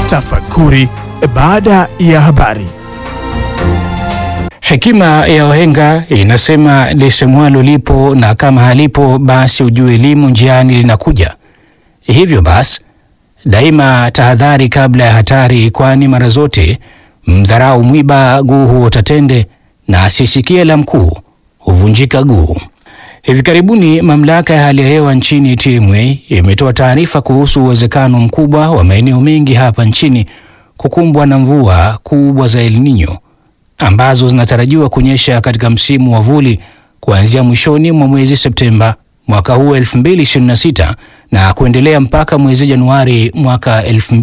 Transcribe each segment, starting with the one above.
Tafakuri baada ya habari. Hekima ya wahenga inasema lisemwalo lipo na kama halipo basi ujue elimu njiani linakuja. Hivyo basi daima tahadhari kabla ya hatari, kwani mara zote mdharau mwiba guu huota tende na asisikie la mkuu huvunjika guu. Hivi karibuni mamlaka ya hali ya hewa nchini TMA imetoa taarifa kuhusu uwezekano mkubwa wa maeneo mengi hapa nchini kukumbwa na mvua kubwa za El Nino ambazo zinatarajiwa kunyesha katika msimu wa vuli kuanzia mwishoni mwa mwezi Septemba mwaka huu 2026 na kuendelea mpaka mwezi Januari mwaka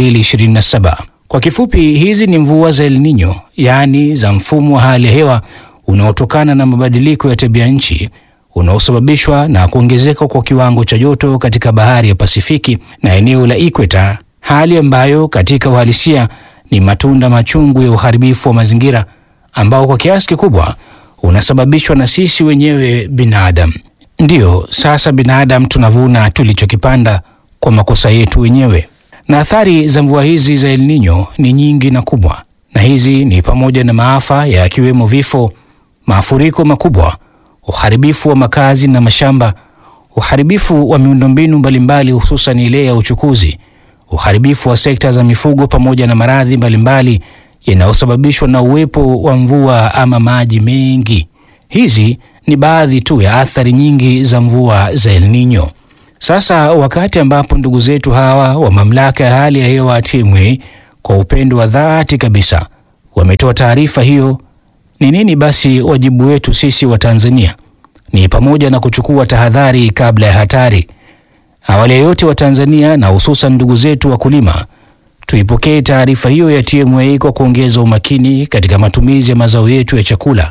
2027. Kwa kifupi, hizi ni mvua za El Nino, yaani za mfumo wa hali ya hewa unaotokana na mabadiliko ya tabia nchi unaosababishwa na kuongezeka kwa kiwango cha joto katika bahari ya Pasifiki na eneo la Ikweta, hali ambayo katika uhalisia ni matunda machungu ya uharibifu wa mazingira ambao kwa kiasi kikubwa unasababishwa na sisi wenyewe binadamu. Ndiyo, sasa binadamu tunavuna tulichokipanda kwa makosa yetu wenyewe. Na athari za mvua hizi za El Nino ni nyingi na kubwa, na hizi ni pamoja na maafa yakiwemo vifo, mafuriko makubwa, uharibifu wa makazi na mashamba, uharibifu wa miundombinu mbalimbali, hususan ile ya uchukuzi, uharibifu wa sekta za mifugo, pamoja na maradhi mbalimbali yanayosababishwa na uwepo wa mvua ama maji mengi. Hizi ni baadhi tu ya athari nyingi za mvua za El Nino. Sasa wakati ambapo ndugu zetu hawa wa mamlaka ya hali ya hewa TMA kwa upendo wa dhati kabisa wametoa taarifa hiyo, ni nini basi wajibu wetu sisi wa Tanzania? Ni pamoja na kuchukua tahadhari kabla ya hatari. Awali ya yote, wa Tanzania na hususan ndugu zetu wakulima tuipokee taarifa hiyo ya TMA kwa kuongeza umakini katika matumizi ya mazao yetu ya chakula.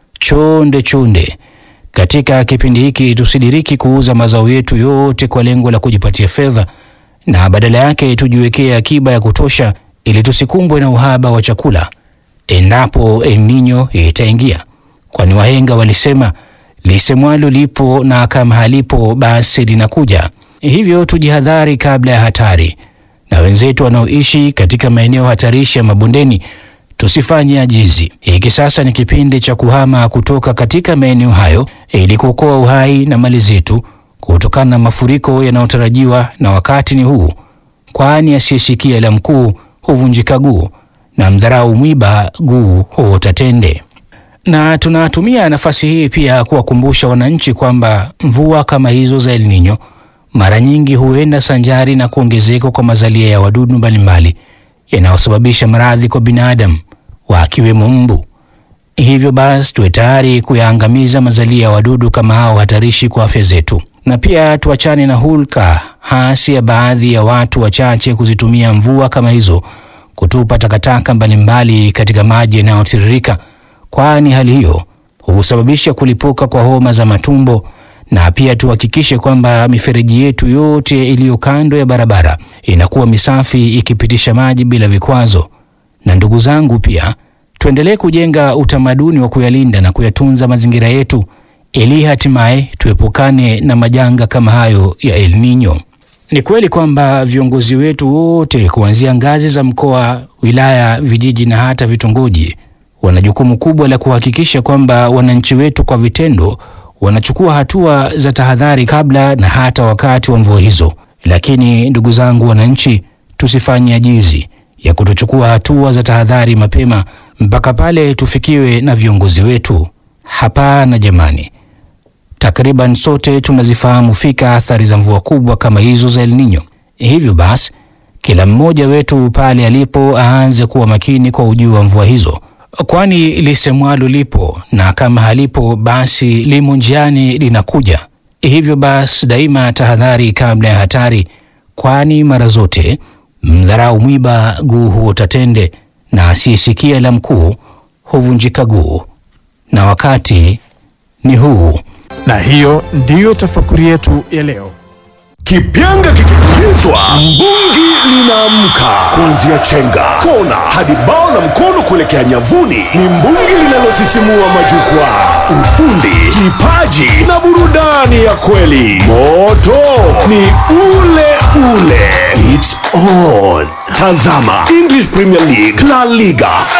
Chonde chonde, katika kipindi hiki tusidiriki kuuza mazao yetu yote kwa lengo la kujipatia fedha, na badala yake tujiwekee akiba ya kutosha ili tusikumbwe na uhaba wa chakula endapo El Nino itaingia, kwani wahenga walisema lisemwalo lipo na kama halipo basi linakuja. Hivyo tujihadhari kabla ya hatari na wenzetu wanaoishi katika maeneo hatarishi ya mabondeni tusifanye ajizi. Hiki sasa ni kipindi cha kuhama kutoka katika maeneo hayo ili kuokoa uhai na mali zetu kutokana na mafuriko yanayotarajiwa, na wakati ni huu, kwani asiyesikia la mkuu huvunjika guu na mdharau mwiba guu huota tende. Na tunatumia nafasi hii pia kuwakumbusha wananchi kwamba mvua kama hizo za El Nino mara nyingi huenda sanjari na kuongezeka kwa mazalia ya wadudu mbalimbali yanayosababisha maradhi kwa binadamu wakiwemo mbu. Hivyo basi tuwe tayari kuyaangamiza mazalia ya wadudu kama hao hatarishi kwa afya zetu, na pia tuachane na hulka hasi ya baadhi ya watu wachache kuzitumia mvua kama hizo kutupa takataka mbalimbali katika maji yanayotiririka, kwani hali hiyo husababisha kulipuka kwa homa za matumbo na pia tuhakikishe kwamba mifereji yetu yote iliyo kando ya barabara inakuwa misafi ikipitisha maji bila vikwazo. Na ndugu zangu, pia tuendelee kujenga utamaduni wa kuyalinda na kuyatunza mazingira yetu ili hatimaye tuepukane na majanga kama hayo ya El Nino. Ni kweli kwamba viongozi wetu wote kuanzia ngazi za mkoa, wilaya, vijiji na hata vitongoji wana jukumu kubwa la kuhakikisha kwamba wananchi wetu kwa vitendo wanachukua hatua za tahadhari kabla na hata wakati wa mvua hizo. Lakini ndugu zangu wananchi, tusifanye ajizi ya kutochukua hatua za tahadhari mapema mpaka pale tufikiwe na viongozi wetu. Hapana jamani, takriban sote tunazifahamu fika athari za mvua kubwa kama hizo za El Nino. Hivyo basi, kila mmoja wetu pale alipo aanze kuwa makini kwa ujio wa mvua hizo kwani lisemwalo lipo na kama halipo basi limo njiani linakuja. Hivyo basi daima tahadhari kabla ya hatari, kwani mara zote mdharau mwiba guu huota tende, na asiyesikia la mkuu huvunjika guu, na wakati ni huu. Na hiyo ndiyo tafakuri yetu ya leo. Kipyanga kikipulizwa, mbungi linaamka. Kuanzia chenga, kona hadi bao la mkono kuelekea nyavuni, ni mbungi linalosisimua majukwaa. ufundi, kipaji na burudani ya kweli. Moto ni ule ule. It's on. Tazama English Premier League, La Liga,